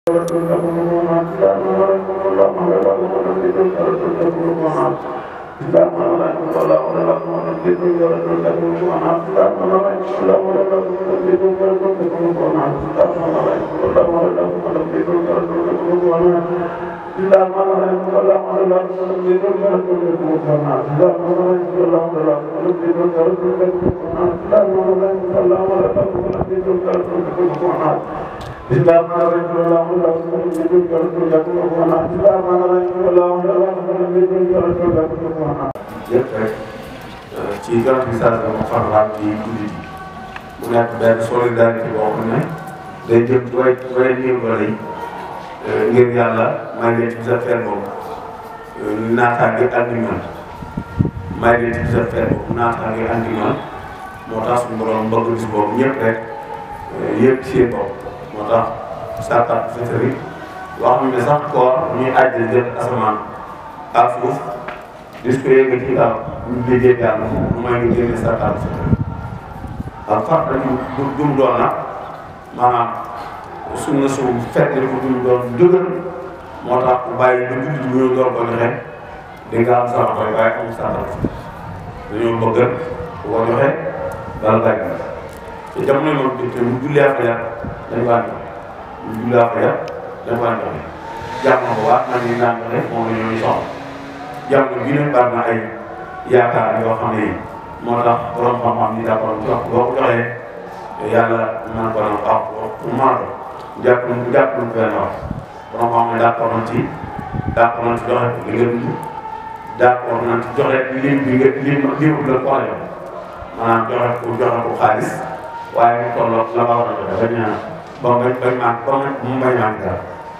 yëpp rek ci organisation mu farlaam ci jullit yi mu nekk benn solidarité boo xam ne day jëm ci way way néew doole yi ngir yàlla may leen ci sa fer boobu naataange andi ñoom may leen ci sa fer boobu naataange andi ñoom moo tax suñu borom bëgg bis boobu ñëpp rek yëpp seen bopp moo tax sarkat fitri wax ñu ne sax koor ñuy àjjal jël asamaan ak suuf dis ko yëngal ci kaw ñu liggéey yàlla mu may ñu génne sarkat fitri ak far dañu du dum doon nag maanaam sunna su fekk ko dum doon dëgër moo tax ku bàyyi ba jullit bu ñu door ko joxe di nga am sama koy waaye amul sarkat fitri dañoo bëgg ku ko joxe dal bàyyi te jamono moom te mu jullee fajar dañ ko ànd mu jullee fajar dañ ko ànd jàmm na ko waat man ni naan joxe moom la ñuy soxla jamono bii nag bari na ay yaakaar yoo xam ne yi moo tax borom xam-xam ni d'accord jox boo ko joxee yàlla man ko nag ah mu maado jàpp na jàpp na benn wax borom xam ne d'accord nañ ci d'accord nañ ci joxe li nga dund d'accord nañ ci joxe lim bi nga lim lim la ko joxe maanaam joxe ko joxe ko xaalis waaye mu tolloog la nga war a joxe bañ a ba bañ bañ maan ba mu bañ maan dara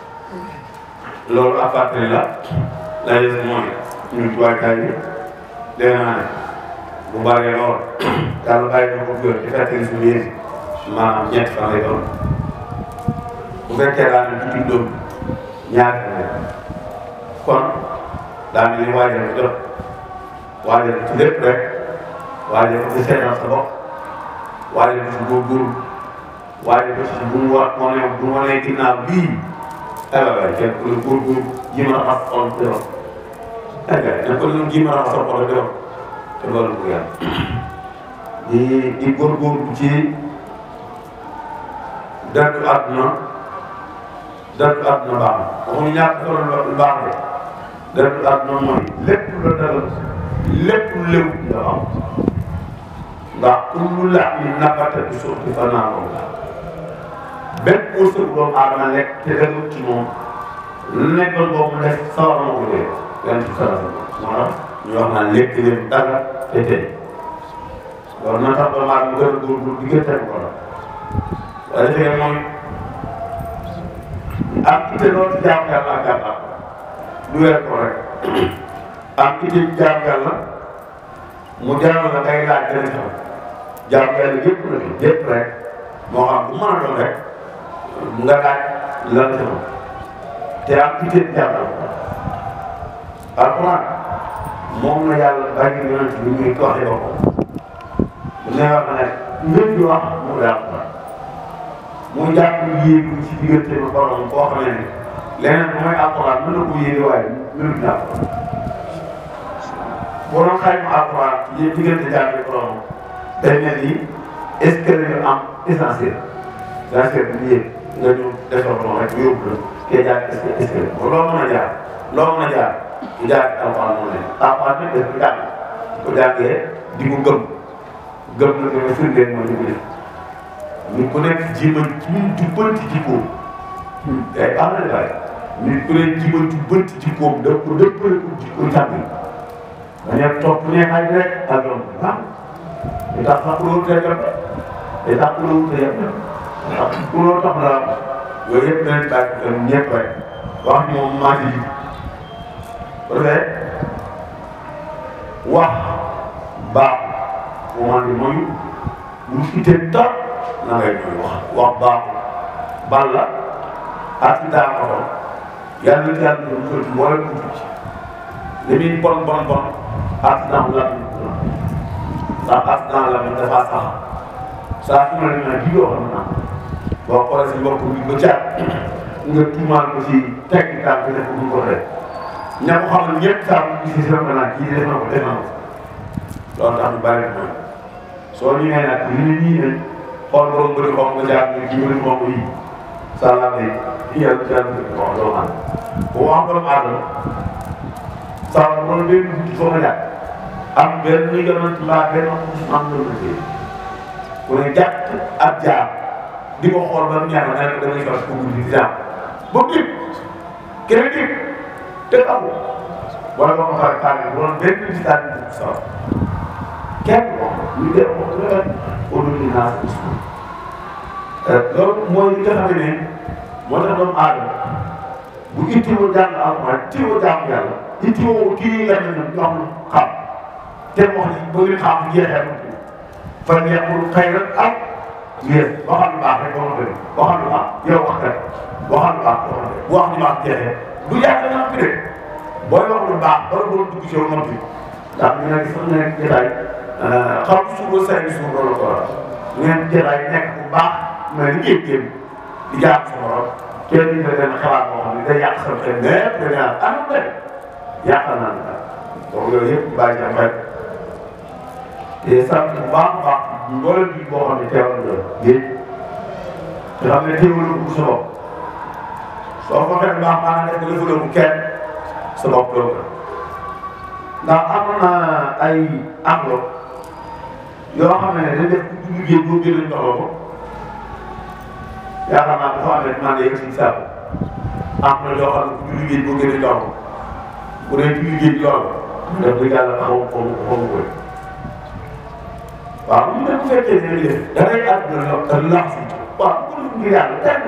loolu à partir la la des mooy ñun tuwaaykaay bi dee naa ne bu bëree lool yàlla bàyyi na ko góor di fekk suñu yéen maanaam ñetti fan lay doon bu fekkee daa ne tuuti doom ñaari fan lay kon daa mel ni waajal ko jot waajal ci lépp rek waajal ko ci seetal sa bopp waajal ko ci góorgóorlu waajal ko ci bu mu wa wane bu mu wanee ginnaaw bii aywa waay kenn ku ne góorgóorlu ji ma raxas xol bi doon aywa ne ko ne ji ma raxas sa xol bi doon te loolu bu yàlla di di góorgóorlu ci dëddu àdduna dëddu àdduna baax na waxuñu ñàkk solo lu baax de dëddu àdduna mooy lépp lu dëgg lépp lu léw nga am ndax kullu lahmin nabata bi suuti fa naaroo la bépp wërsëg doomu aadama lekk te dëgg ci moom lu nekkoon boobu mu def sawar na ko dee yan ci sara moo tax ñu wax naan lekk leen dara te tey loolu na tax doomu aadama gën a góorgóorlu di gën tegu ko la waaye defee mooy am ite loolu ci jaamu yàlla ak jàpp du weer ko rek am ite ci jaamu yàlla mu jaral la ngay laaj dana xam jaamu yàlla yëpp la yëpp rek moo xam bu mën a doon rek nga laaj lan la xam te am ite ci jaamu yàlla alxuraan moom la yàlla bàyyi yonent bi muy waxee boppam bu ne wax ne ngeen di wax mu ngi alxuraan mu jàpp yéegu ci diggante ba borom koo xam ne leneen bu may alxuraan mën na ko yéege waaye mënut na alxuraan boo doon xayma alxuraan yéen diggante jàpp borom day mel ni est ce que dañu am essentiel essentiel bi yéeg nga ñu defar borom rek yóbbu la kee jaar est ce que est ce que loo mën a jaar loo mën a jaar di jaar alxuraan moo leen alxuraan nag daf ko jàng ko jàngee di ko gëm gëm na ko firndeel mooy di ko def nit ku nekk jéem a jubbanti jikkoom day am na waaye nit ku nekk jéem a jubbanti jikkoom daf ko dëppale ko jikko jàng dañu topp neexaay bi rek ak yoon bi ah li tax sax loolu tey jot li tax loolu tey jot ndax loolu tax la yooyu yëpp danañ bàyyi xel ñëpp rek wax moom maa ngi ji bu defee wax baax bu man di mooy lu ittee tax na ngay ñuy wax wax baaxul bal la accident oto yàlla na yàlla na musal ci wala mu ci li muy bon bon bon accident la ndax accident la mi dafa sax saa su ma la ñu naan bii yoo xam naa boo xoolee si mbokk bi ba caat nga tuumaal ko ci tekki tànk def ko bu ko def ña ko xam ne ñëpp saa mu gis si sama naan kii def na ko def na ko loolu tax ñu bari na soo ñu nee nag ñu ne nii nañ xool borom bëri xonk nga jaar ne kii bëri xonk yi sàllaa ne kii yàlla ci yàlla bëri xonk doomu aadama bu wax doomu aadama saa wala benn guddi foo nga jàpp am benn ñu gënoon ci mbaa benn am na lu tey ku ne jàpp ak jaar di ko xool ba mu ñaar nga ne ko damay fas ko guddi di jaam ba dégg keneen dégg te amul wala ba ma pare pare bu doon benn ci daal di dugg sax kenn ko ñu def ko rek au-delà naa loolu mooy li nga xam ne moo tax doomu aadama bu ittiwoo jàng alxuraan ittiwoo jàng yàlla ittiwoo kii nga xam ne ñoom xam te wax ni ba ngeen xam jeexee ma fan yàqul xëy na am yéen waxal lu baax rek boo xam ne waxal lu baax yow wax rek waxal lu baax boo xam ne bu wax lu baax jeexee du yàgg nga xam ne booy wax lu baax bala boo dugg ci yow noppi ndax ñu ne sax nekk jotaay xam suuf ba say suuf loolu ko waral ñu ngeen jotaay nekk bu baax mais li ngeen jëm di jaam sa borom kenn du ne benn xalaat boo xam ne day yàq sa xel lépp da ngaa am na yàqal naa la donc yooyu yëpp bàyyi ci am rek te sant bu baax a baax mboolem bi boo xam ne teewal nga géej te xam ne teewul ko sa bopp soo ko xamee baax maanaam def nga defaloo ko kenn sa bopp doo ko ndax am na ay enveloppe yoo xam ne dañ def ku liggéey boo gën a jox la ko yaakaar naa dafa am rek maa ngi yegg si saabu am na yoo xam ne ku liggéey boo gën a jox ko bu dee ku liggéey lool def dëgg yàlla xaw ma xaw ma xaw ma koy waaw ñu ne bu fekkee ne li def da ngay àdduna la te lax si waaw bu ko def ngir yàlla tànn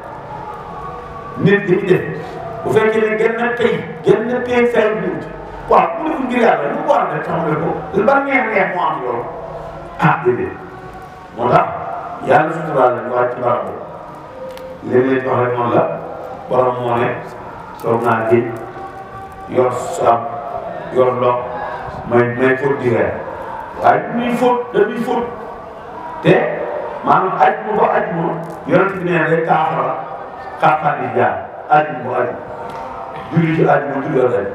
nit ñi def bu fekkee ne gën na tey gën na tey fay bi waaw bu ko def ngir yàlla lu mu war a def xam nga ko ba neex neex moo am loolu ah déedéet moo tax yàlla suturaal la ñu wàcc ci barab boobu léeg-léeg wax rek noonu la borom moo ne toog naa géej yor saam yor ndox may may fóot di reer waaye du ñuy fóot dañuy fóot te maanaam aj mu ba aj mu yonent bi nee day taafara xaaxaan di jaar aj mu ba aj julli ci aj mu julli aj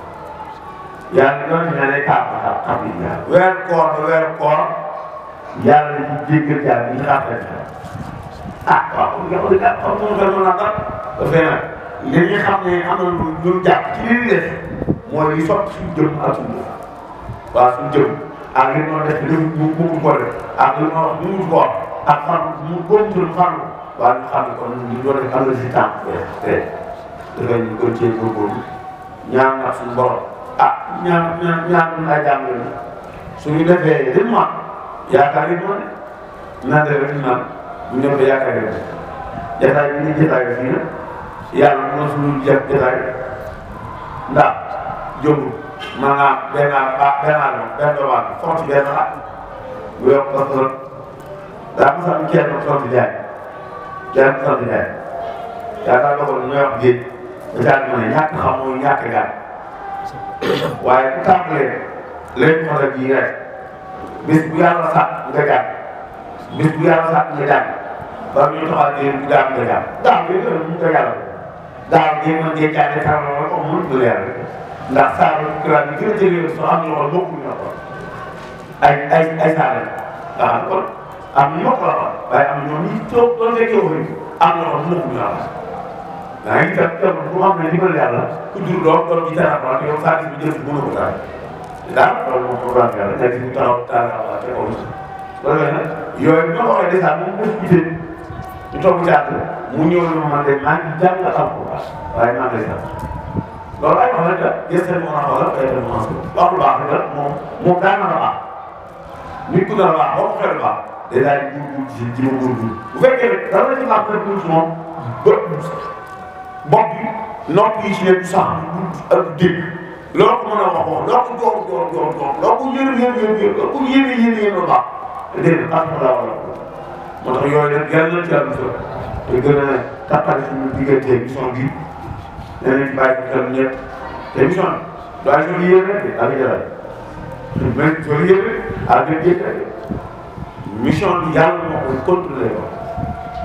yàlla yonent bi nee day taafara xam di jaar weer koor ba weer koor yàlla ci jéggal jaar yi xaaxaan di jaar ah waaw nga xam ne kat xam nga xam naa kat dafay nag li ñu xam ne am na lu ñu jàpp ci li ñu def mooy li sotti suñu jëm ak suñu waaw suñu jëm ak li ñu def li mu mu ko def ak li ma wax mu ko wax ak fan mu góob suñu fan waaw ñu xam ne kon ñu doon def am na si temps te dafay ñu gën cee góorgóorlu ñaan nag suñu borom ah ñaan ñaan ñaan ñun ay jàmm lañu suñu defee li mu am yaakaar yi moo ne naan def rek naan bu ñu defee yaakaar yi jotaay bi ni jotaay fii na yàlla mën suñu jëf jotaay ndax jógul maanaam benn ba benn àll benn doomu aadama foofu ci benn at bu yokk ba trop daa mos a am kenn ku sant jaay kenn ku sant jaay yaakaar nga ko ñu wax géej ba caa di mën a ñàkk xam mooy ñàkk gaal waaye ku tàmbalee léegi mën a ji rek bis bu yàlla sàkk nga jàng bis bu yàlla sàkk nga jàng ba ñu taxaw ne bu jàng nga jàng daaw bi nga mu ko yàlla daaw bi mën ngeen jàng tàmbali ko mun du leer ndax saa yu kiraat yi gën a jege soo am loxo bokkuñu la ko ay ay ay saa lañ nga xam kon am na ñoo ko la waaye am na ñoom ñi toog doon fekkee wu ñu am na loxo bokkuñu la ko daa ngi def def bu xam ne dimbal yàlla ku jur doom doom ji dara ko yow saa bi jël mënu ko dara daal loolu moom programme yàlla nekk ñu taxaw taxaw te kaw loolu nag yooyu ñoo ko waxee dèjà moom moo fi gisee ñu toog jàpp mu ñëw lu ma man de maa ngi jàng xam ko waaye maa ngi lay sant loolu ay wax la gis nga mën a xoolal ay dem wax wax lu baax la moom moom daan na la baax nit ku dara baax boo ko xoolee baax day daal di góorgóorlu ci ji ma góorgóorlu bu fekkee ne dara la ci baax rek ci moom bët bopp bi nopp yi ci ne du sax du dégg loo ko mën a wax wax loo ko jox jox jox jox loo ko yéene yéene yéene loo ko yéene yéene yéene lu baax dégg nga xam nga wala moo tax yooyu nag yàlla na ci àll te gën a tappale suñu diggante émission bi danañ bàyyi xel ñëpp te émission bi waaye ñoo yéene rek ak jaraay mais ñoo yéene ak nga jékka mission bi yàlla moo koy contrôlé ko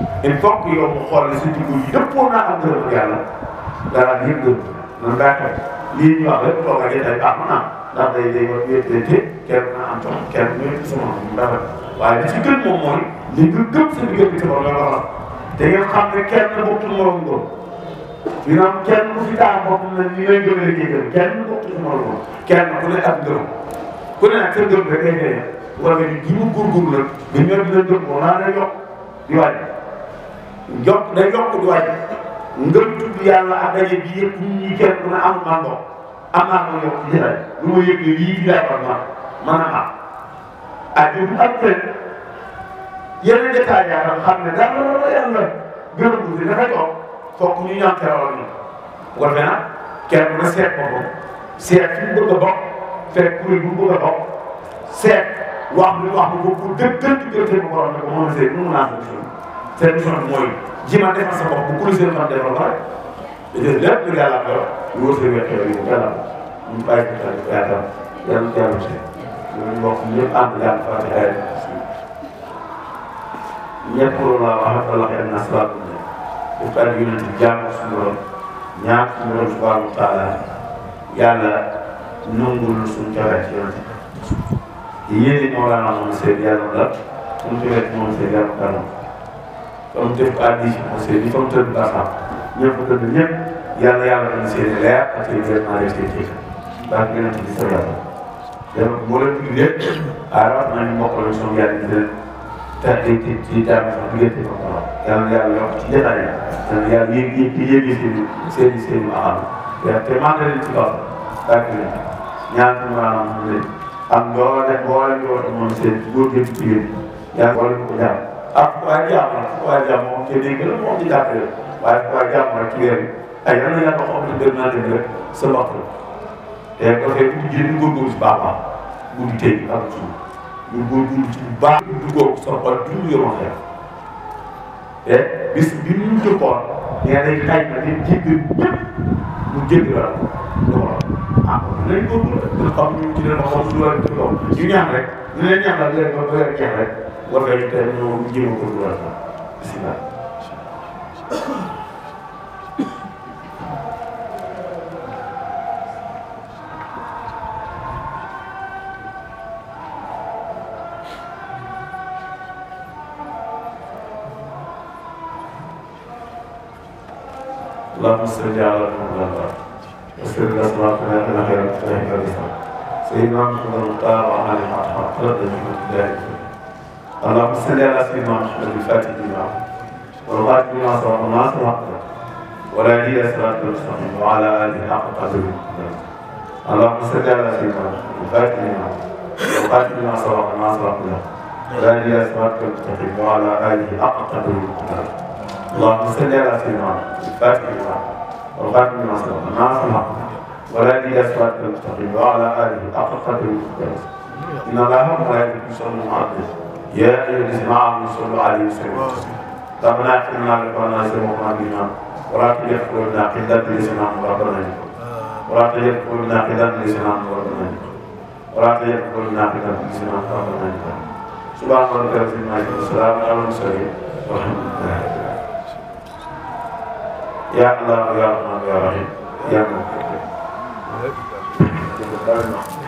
il faut que yow mu xool sa jikko yi dëppoo naa am ngërëm yàlla dara yëpp gërëm nan daa koy lii ñu wax rek toog ak yéen baax na ndax day day war wéetante kenn na am toog kenn ñëw ci sama mu rafet waaye li ci gën moom mooy li nga gëm sa diggante sa borom la wax te ngeen xam ne kenn bokkul morom ngëm dina am kenn ku fi taa boppam ne ni may gëmee kii gëm kenn bokkul morom ngëm kenn ku ne ak ngëm ku ne nag sa ngëm rek ngay feeñal bu ko defee ji mu góorgóorlu nag nga ñëw dina ngëm moom naa day yokk di wàññi yokk day yokk di wàññi ngëm tudd yàlla ak daje bi yëpp nit ñi kenn ku ne amul man ndox am naa ko yokk ci jëlaat lu ma yëg ne lii di lay war ma mën a am ah ñun ak ren yeneen détails yaa xam ne dara yàlla gën a gudd dafa toog fokk ñu ñaan teewal ñu bu ko defee nag kenn ku ne seet boppam seet fi mu bëgg a bokk fekk kuréel bu mu bëgg a bokk seet wax lu wax lu ko dëgg dëgg diggante bu borom ne ko moom seen nu mu naan seen mission bi mooy ji ma defal sa bopp bu kuréel seen xam defal ko rek dañuy lépp lu yàlla ko lu wër seen wet yi mu yàlla ñu bàyyi ko tamit yaakaar yàlla yàlla si ñun mbokk ñëpp ànd yàlla fàtte ay ñett loolu laa wax ak Allah ak nasra bu ne bu ko ak yonent bi jàmm suñu borom ñaan suñu borom subhanahu wa taala yàlla nangul suñu cawee ci yonent bi yéen it Mawlana moom seen yàlla la suñu cawee ci moom seen yàlla kanam comme def ko addi moom seen yi comme tëdd basam ñëpp tëdd ñëpp yàlla yàlla dañ seen leer ak seen vraiment def seen ci baax yonent bi sa yàlla dama moo leen tudd lépp ah rawat naa ñu mbokk la suñu yàlla di leen te di di di daal di diggante ko waaw yàlla na yàlla yokk ci jotaay yi yàlla na yàlla yéeg yéeg di yéegi seen i seen i seen i axam te maa ngi leen ci kaw bàyyi leen ñaan suñu maanaam mu leen am doole boole ñu woote moom seen góor gi ci jigéen yàlla boole ñu ko jàmm ak waaye jàmm nag waaye jàmm moom te dégg la moom di jàppale waaye waaye jàmm rek ci weer yi ay yàlla na yàlla xam ne dem naa dem rek sa waxtu te dafay bu jigéen góorgóorlu si baax a baax bu di tey ak suuf ñu góorgóorlu ci bu baax duggoog sa xol dund yoroon xeex te bis bi ñu jëkkoon nee day xay na di jéggal ñëpp mu jéggal la loolu ah kon nañ góorgóorlu rek nga xam ñu ci leen xam su war ci kaw ñu ñaan rek ñu leen ñaan rek léegi ba weer jeex rek war nga ñu te ñu jéem a góorgóorlu rek bisimilah اللهم صل على محمد وسر الاسماء كما كان خير الله كريما سيدنا محمد المختار وعلى اله وصحبه من الله اللهم صل على سيدنا محمد الفاتح لما والغاتب لما سبق الناس وحده ولا يهدي صراط المستقيم وعلى اله حق قدره اللهم صل على سيدنا محمد الفاتح لما والغاتب لما سبق الناس وحده ولا يهدي صراط المستقيم وعلى اله حق قدره اللهم صل على سيدنا الفاتح لما والخاتم لما سبق الناصر الحق ولا الى صراط المستقيم وعلى اله حق قدره ان الله وملائكته يصلون على النبي يا ايها الذين امنوا صلوا عليه وسلموا ربنا اغفر لنا ذنوبنا واسلمنا بنا ولا تجعل قلوبنا قلة لسنا ربنا ولا تجعل قلوبنا قلة لسنا ربنا ولا تجعل قلوبنا قلة لسنا ربنا سبحان ربك رب العزة والسلام على المرسلين والحمد لله يا الله يا رحمن يا رحيم يا مكتب